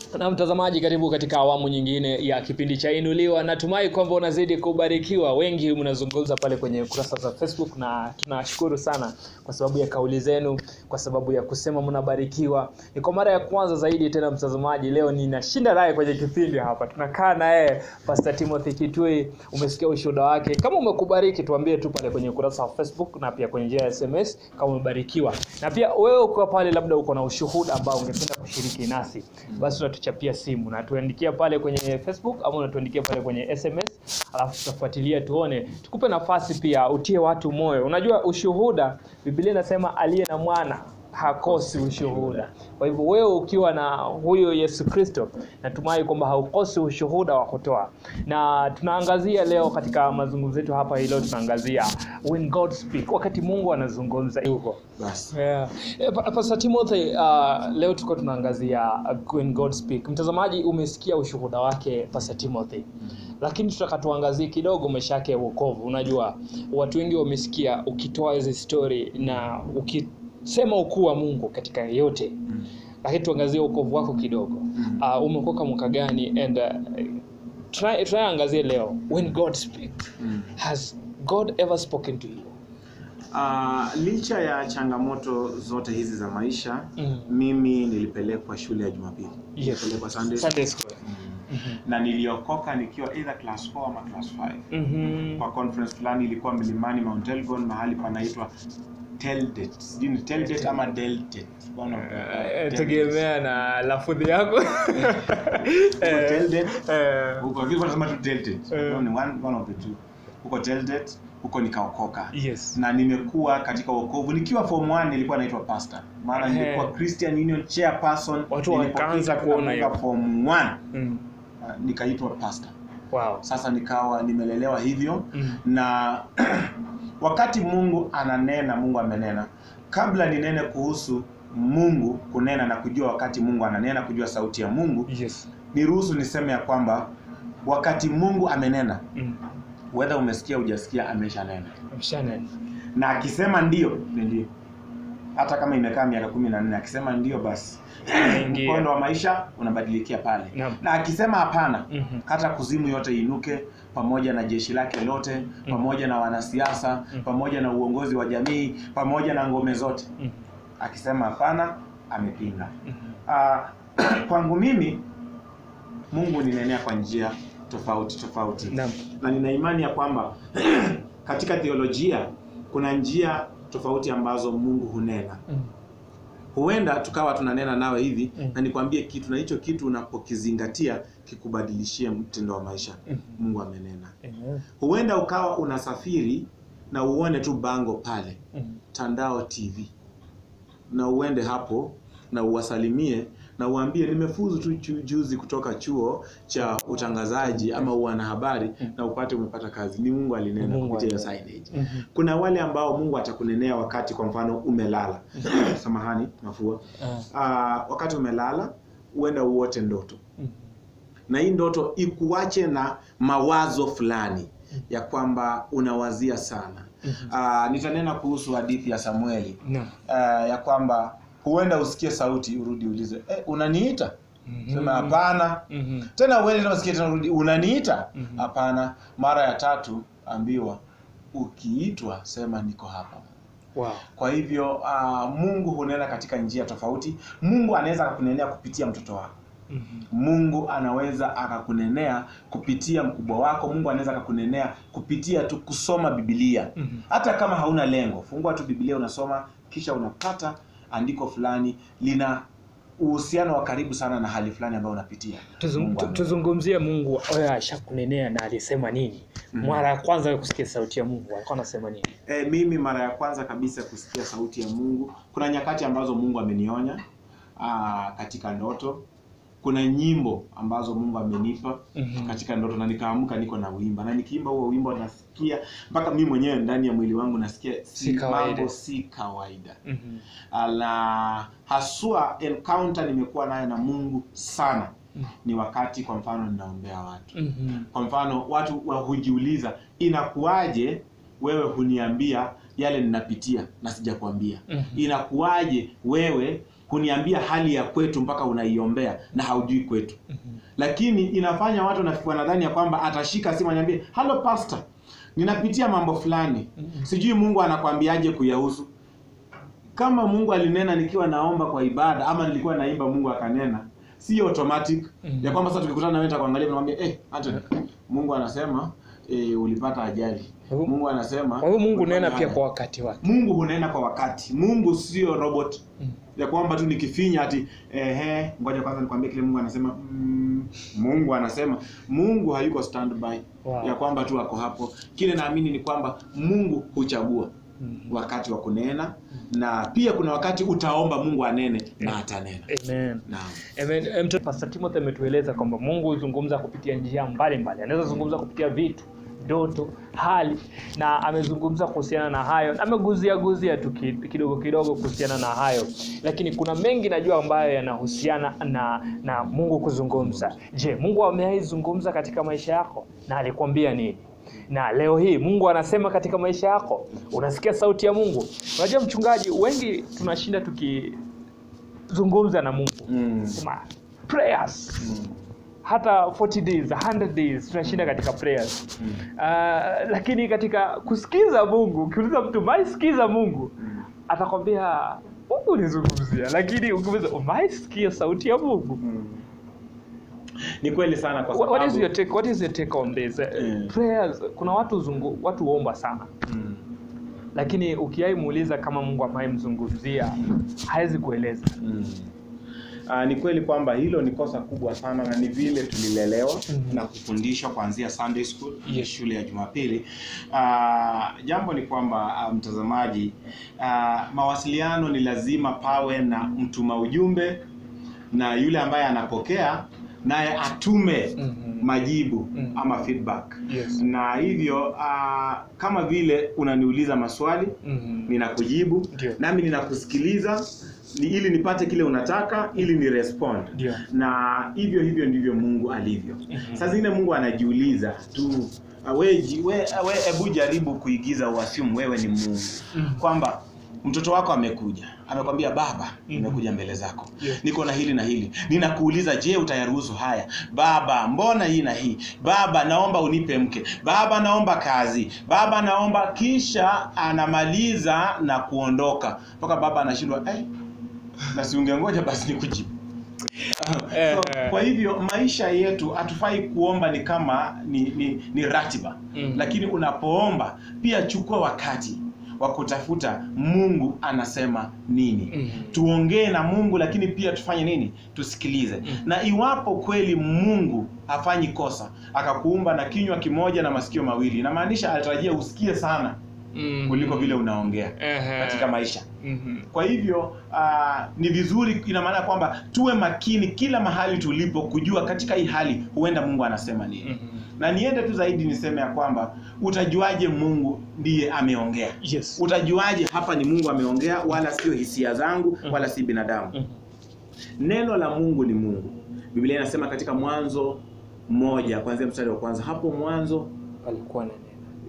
na mtazamaji karibu katika awamu nyingine ya kipindi cha inuliwa natumai kwamba unazidi kubarikiwa wengi mnazungumza pale kwenye kurasa za facebook na tunashukuru sana kwa sababu ya kauli zenu kwa sababu ya kusema mnabarikiwa ni kwa mara ya kwanza zaidi tena mtazamaji leo ninashinda naye kwenye kipindi hapa tunakaa naye pastor timothy kitui umesikia ushuhuda wake kama umekubariki tuambie tu pale kwenye ukurasa wa facebook na pia kwenye njia ya sms kama umebarikiwa na pia wewe ukiwa pale labda uko na ushuhuda ambao ungependa kushiriki nasi basi unatuchapia simu na tuandikia pale kwenye facebook ama unatuandikia pale kwenye sms alafu tutafuatilia tuone tukupe nafasi pia utie watu moyo unajua ushuhuda biblia inasema aliye na mwana hakosi ushuhuda kwa hivyo wewe ukiwa na huyo yesu kristo natumai kwamba haukosi ushuhuda wa kutoa na tunaangazia leo katika mazungumzo yetu hapa hii leo tunaangazia when god speak wakati mungu anazungumza huko basi Yeah. Eh, Pa- Pastor Timothy, uh, leo tuko tunaangazia uh, when God speak. Mtazamaji umesikia ushuhuda wake Pastor Timothy. Lakini tutaka tuangazie kidogo maisha yake ya wokovu. Unajua watu wengi wamesikia ukitoa hizi story na ukisema ukuu wa Mungu katika yote. Lakini tuangazie wokovu wako kidogo. Uh, umekoka mwaka gani and uh, try try angazie leo when God speak. Has God ever spoken to you? uh, licha ya changamoto zote hizi za maisha Mm. mimi nilipelekwa shule ya jumapili Yes. nilipelekwa Sunday Sunday school. na niliokoka nikiwa either class 4 ama class 5 Mhm. kwa conference fulani ilikuwa milimani Mount Elgon mahali panaitwa Teldet sijui ni Teldet ama Deltet One of the- Eh, Teldet. tegemea na lafudhi yako Huko Eh, Teldet eh, huko vile wanasema tu Deltet Eh. No, ni one, one of the two huko Teldet huko nikaokoka yes na nimekuwa katika wokovu nikiwa form 1 nilikuwa naitwa pastor maana Ehe. nilikuwa Christian Union chairperson Watu Nilipofika wakaanza kuona hiyo. katika form 1 Mm. uh, nikaitwa pastor wow sasa nikawa nimelelewa hivyo Mm. na wakati Mungu ananena Mungu amenena kabla ninene kuhusu Mungu kunena na kujua wakati Mungu ananena kujua sauti ya Mungu yes niruhusu niseme ya kwamba wakati Mungu amenena Mm. whether umesikia hujasikia ameshanena Mshana. na akisema ndio ni ndio hata kama imekaa miaka kumi na nne akisema ndio basi Anaingia. mkondo wa maisha unabadilikia pale Naam. na akisema hapana Mhm. hata kuzimu yote inuke pamoja na jeshi lake lote pamoja na wanasiasa pamoja na uongozi wa jamii pamoja na ngome zote Mhm. akisema hapana amepinga Mhm. Ah, kwangu mimi mungu ninenea kwa njia tofauti tofauti Naam. na nina imani ya kwamba katika theolojia kuna njia tofauti ambazo mungu hunena Mm. huenda tukawa tunanena nawe hivi Mm. na nikwambie kitu na hicho kitu unapokizingatia kikubadilishie mtindo wa maisha Mhm. mungu amenena Amen. huenda ukawa unasafiri na uone tu bango pale Mhm. tandao tv na uende hapo na uwasalimie na uambie nimefuzu tu chu- juzi kutoka chuo cha utangazaji ama uanahabari na upate umepata kazi ni mungu alinena Mungu kupitia hiyo alinena. signage Mhm. kuna wale ambao mungu atakunenea wakati kwa mfano umelala samahani mafua Ah. Ah, wakati umelala uenda uote ndoto Mhm. na hii ndoto ikuache na mawazo fulani ya kwamba unawazia sana uh, nitanena kuhusu hadithi ya samueli Naam. uh, ya kwamba huenda usikie sauti urudi ulize eh, unaniita Mhm. sema hapana Mhm. tena uende tena usikie tena urudi unaniita Mhm. hapana mara ya tatu ambiwa ukiitwa sema niko hapa Wow. kwa hivyo uh, mungu hunena katika njia tofauti mungu anaweza akakunenea kupitia mtoto wako Mhm. mungu anaweza akakunenea kupitia mkubwa wako mungu anaweza akakunenea kupitia tu kusoma bibilia Mhm. hata kama hauna lengo fungua tu bibilia unasoma kisha unapata andiko fulani lina uhusiano wa karibu sana na hali fulani ambayo unapitia Tuzung- Mungu tu- ame- tuzungumzie mungu oya ashakunenea na alisema nini Mhm. mara ya kwanza wewe kusikia sauti ya mungu alikuwa anasema nini E, mimi mara ya kwanza kabisa kusikia sauti ya Mungu, kuna nyakati ambazo Mungu amenionya aa, katika ndoto. Kuna nyimbo ambazo Mungu amenipa Mhm. katika ndoto, na nikaamka niko na wimba, na nikiimba huo wimbo nasikia mpaka mimi mwenyewe ndani ya mwili wangu nasikia Si kawaida. mambo si kawaida. Mhm. Na haswa encounter nimekuwa nayo na Mungu sana Mhm. ni wakati kwa mfano ninaombea watu Mhm. kwa mfano watu wa hujiuliza inakuwaje wewe huniambia yale ninapitia na sijakwambia Mhm. inakuwaje wewe kuniambia hali ya kwetu mpaka unaiombea na haujui kwetu lakini inafanya watu wana- wanadhani ya kwamba atashika simu aniambie halo pastor ninapitia mambo fulani sijui mungu anakwambiaje kuyahusu kama mungu alinena nikiwa naomba kwa ibada ama nilikuwa naimba mungu akanena si automatic Mhm. ya kwamba sasa tukikutana na wewe nitakuangalia namwambia eh Anthony mungu anasema eh, ulipata ajali Kwa hivyo- mungu anasema kwa hiyo mungu ulifanya nena pia haya. kwa wakati wake mungu hunena kwa wakati mungu sio robot Mm. ya kwamba tu nikifinya ati ehe ngoja kwanza nikwambie kile mungu anasema mm, mungu anasema mungu hayuko standby Wow. ya kwamba tu ako hapo kile naamini ni kwamba mungu huchagua Mhm. wakati wa kunena na pia kuna wakati utaomba mungu anene na atanena Amen. naam Amen. Em, mtu- Pastor Timothy ametueleza kwamba Mungu huzungumza kupitia njia mbalimbali. Anaweza zungumza kupitia vitu, ndoto, hali na amezungumza kuhusiana na hayo. Ameguzia guzia tu ki- kidogo kidogo kuhusiana na hayo, lakini kuna mengi najua ambayo yanahusiana na na Mungu kuzungumza. Je, Mungu amewahi zungumza katika maisha yako na alikwambia nini? na leo hii mungu anasema katika maisha yako unasikia sauti ya mungu unajua mchungaji wengi tunashinda tukizungumza na mungu mm. sema prayers Mm. hata 40 days 100 days tunashinda katika prayers Mm. uh, lakini katika kusikiza mungu ukiuliza mtu maisikiza mungu Mm. atakwambia mungu ulizungumzia lakini ukiuliza umaisikia sauti ya mungu Mm. ni kweli sana kwa What- what is sababu your take, what is your take on this Mm. prayers kuna watu zungu, watu huomba sana mm. lakini ukiai muuliza kama mungu ambaye mzungumzia hawezi kueleza Mm. Uh, ni kweli kwamba hilo ni kosa kubwa sana na ni vile tulilelewa Mhm. na kufundishwa kuanzia Sunday school Yes. shule ya Jumapili. Uh, jambo ni kwamba uh, mtazamaji, uh, mawasiliano ni lazima pawe na mtuma ujumbe na yule ambaye anapokea naye atume Mhm. majibu Mhm. ama feedback Yes. na hivyo uh, kama vile unaniuliza maswali Mhm. ninakujibu Ndio. nami ninakusikiliza ni ili nipate kile unataka ili ni respond Ndio. na hivyo hivyo ndivyo mungu alivyo Mhm. saa zingine mungu anajiuliza tu uh, we, ji- we, we hebu jaribu kuigiza uasimu wewe ni mungu Mhm. kwamba mtoto wako amekuja amekwambia baba nimekuja mbele zako Yeah. niko na hili na hili ninakuuliza je utayaruhusu haya baba mbona hii na hii baba naomba unipe mke baba naomba kazi baba naomba kisha anamaliza na kuondoka mpaka baba anashindwa eh, na siungengoja basi nikujibu Eh, so, eh. kwa hivyo maisha yetu hatufai kuomba ni kama ni, ni, ni ratiba Mm. lakini unapoomba pia chukua wakati wa kutafuta mungu anasema nini Mhm. tuongee na mungu lakini pia tufanye nini tusikilize Mm. na iwapo kweli mungu hafanyi kosa akakuumba na kinywa kimoja na masikio mawili inamaanisha alitarajia usikie sana Mhm. kuliko vile unaongea Ehe. katika maisha Mhm. kwa hivyo uh, ni vizuri ina maana kwamba tuwe makini kila mahali tulipo kujua katika hii hali huenda mungu anasema nini Mhm. na niende tu zaidi niseme ya kwamba utajuaje mungu ndiye ameongea Yes. utajuaje hapa ni mungu ameongea wala sio hisia zangu Mhm. wala si binadamu Mhm. neno la mungu ni mungu biblia inasema katika mwanzo moja kuanzia mstari wa kwanza hapo mwanzo Palikuwa na neno.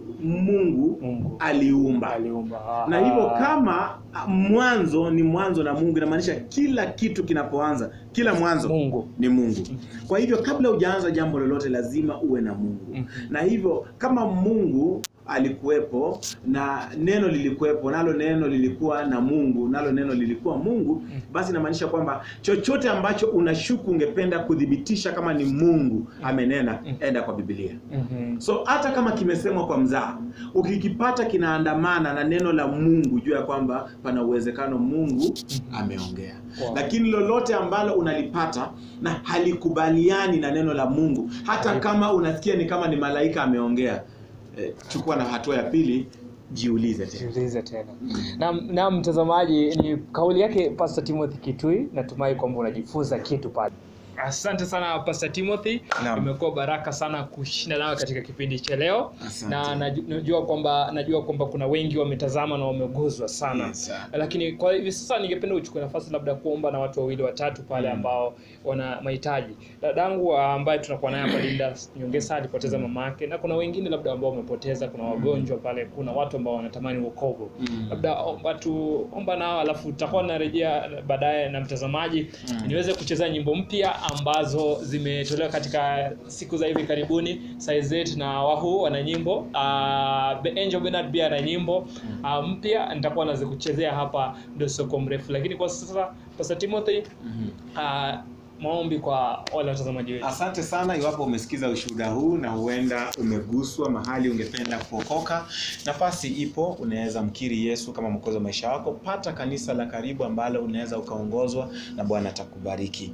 mungu Mungu aliumba aliumba. na hivyo kama ah, mwanzo ni mwanzo na mungu inamaanisha kila kitu kinapoanza kila mwanzo Mungu. ni mungu kwa hivyo kabla hujaanza jambo lolote lazima uwe na mungu Mhm. na hivyo kama mungu alikuwepo na neno lilikuwepo nalo neno lilikuwa na mungu nalo neno lilikuwa mungu basi inamaanisha kwamba chochote ambacho unashuku ungependa kuthibitisha kama ni mungu amenena enda kwa bibilia Mhm. so hata kama kimesemwa kwa mzaa ukikipata kinaandamana na neno la mungu juu ya kwamba pana uwezekano mungu ameongea Wow. lakini lolote ambalo unalipata na halikubaliani na neno la mungu hata kama unasikia ni kama ni malaika ameongea eh, chukua na hatua ya pili jiulize tena Jiulize tena. Na, na mtazamaji, ni kauli yake Pastor Timothy Kitui. Natumai kwamba unajifunza kitu pale. asante sana pastor timothy Naam. imekuwa baraka sana kushinda nawe katika kipindi cha leo Asante. na naju- najua kwamba najua kwamba kuna wengi wametazama na wameguzwa sana Yes, sir. lakini kwa hivi sasa ningependa uchukue nafasi labda kuomba na watu wawili watatu pale ambao wana mahitaji dadangu ambaye tunakuwa naye hapa linda nyongesa alipoteza mama yake na kuna wengine labda ambao wamepoteza kuna wagonjwa pale kuna watu ambao wanatamani wokovu Mm. labda omba tu omba nao alafu tutakuwa narejea baadaye na mtazamaji Mm. niweze kucheza nyimbo mpya ambazo zimetolewa katika siku za hivi karibuni Saizet na wahu wana nyimbo uh, the angel bernard pia ana nyimbo uh, mpya nitakuwa nazikuchezea hapa ndio soko mrefu lakini kwa sasa pastor timothy Mhm. uh, maombi kwa wale watazamaji wetu asante sana iwapo umesikiza ushuhuda huu na huenda umeguswa mahali ungependa kuokoka nafasi ipo unaweza mkiri yesu kama mwokozi wa maisha yako pata kanisa la karibu ambalo unaweza ukaongozwa na bwana atakubariki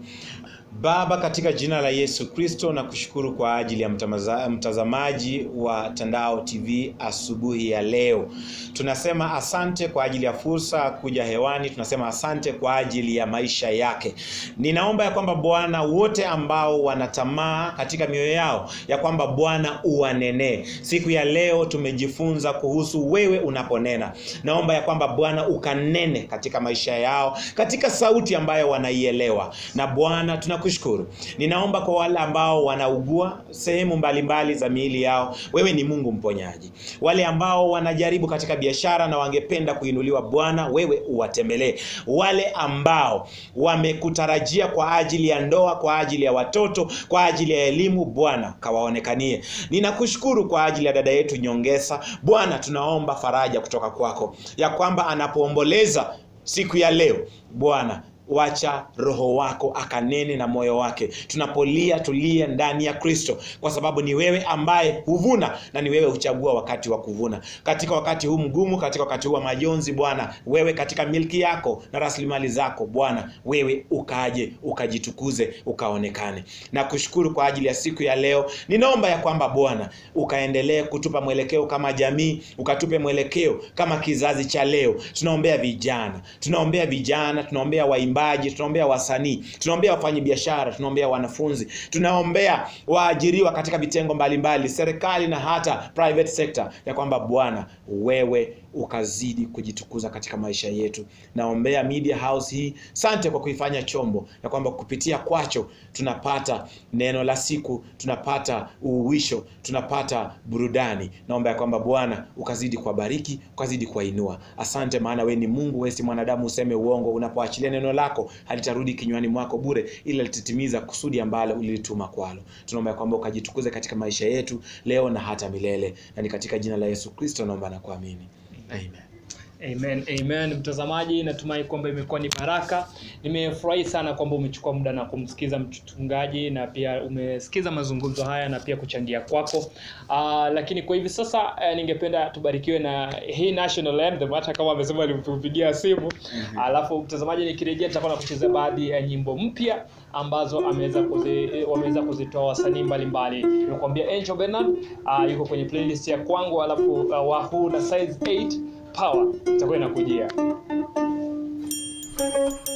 baba katika jina la yesu kristo na kushukuru kwa ajili ya mtamaza- mtazamaji wa tandao tv asubuhi ya leo tunasema asante kwa ajili ya fursa ya kuja hewani tunasema asante kwa ajili ya maisha yake ninaomba ya kwamba bwana wote ambao wanatamaa katika mioyo yao ya kwamba bwana uwanenee siku ya leo tumejifunza kuhusu wewe unaponena naomba ya kwamba bwana ukanene katika maisha yao katika sauti ambayo wanaielewa na bwana tunakushukuru ninaomba kwa wale ambao wanaugua sehemu mbalimbali za miili yao wewe ni mungu mponyaji wale ambao wanajaribu katika biashara na wangependa kuinuliwa bwana wewe uwatembelee wale ambao wamekutarajia kwa ajili ya ndoa kwa ajili ya watoto kwa ajili ya elimu bwana kawaonekanie ninakushukuru kwa ajili ya dada yetu nyongesa bwana tunaomba faraja kutoka kwako ya kwamba anapoomboleza siku ya leo bwana wacha roho wako akanene na moyo wake tunapolia tulie ndani ya kristo kwa sababu ni wewe ambaye huvuna na ni wewe huchagua wakati wa kuvuna katika wakati huu mgumu katika wakati huu wa majonzi bwana wewe katika milki yako na rasilimali zako bwana wewe ukaje ukajitukuze ukaonekane na kushukuru kwa ajili ya siku ya leo ninaomba ya kwamba bwana ukaendelee kutupa mwelekeo kama jamii ukatupe mwelekeo kama kizazi cha leo tunaombea vijana tunaombea vijana tunaombea waimbaji tunaombea wasanii tunaombea wafanyabiashara tunaombea wanafunzi tunaombea waajiriwa katika vitengo mbalimbali serikali na hata private sector ya kwamba bwana wewe ukazidi kujitukuza katika maisha yetu naombea media house hii sante kwa kuifanya chombo ya kwamba kupitia kwacho tunapata neno la siku tunapata uhuisho tunapata burudani naomba ya kwamba bwana ukazidi kuwabariki ukazidi kuwainua asante maana we ni mungu we si mwanadamu useme uongo unapoachilia neno lako halitarudi kinywani mwako bure ila litatimiza kusudi ambalo ulilituma kwalo tunaomba ya kwamba ukajitukuze katika maisha yetu leo na hata milele na ni katika jina la yesu kristo naomba na kuamini amen amen amen mtazamaji natumai kwamba imekuwa ni baraka nimefurahi sana kwamba umechukua muda na kumsikiza mchungaji na pia umesikiza mazungumzo haya na pia kuchangia kwako uh, lakini kwa hivi sasa uh, ningependa tubarikiwe na hii national anthem hata kama amesema alitupigia simu alafu mtazamaji nikirejea nitakuwa na kuchezea baadhi ya nyimbo mpya ambazo ameweza kuzi, wameweza kuzitoa wasanii mbalimbali nimekuambia angel bernard uh, yuko kwenye playlist ya kwangu alafu uh, wahuu na size 8 power itakuwa inakujia Thank you.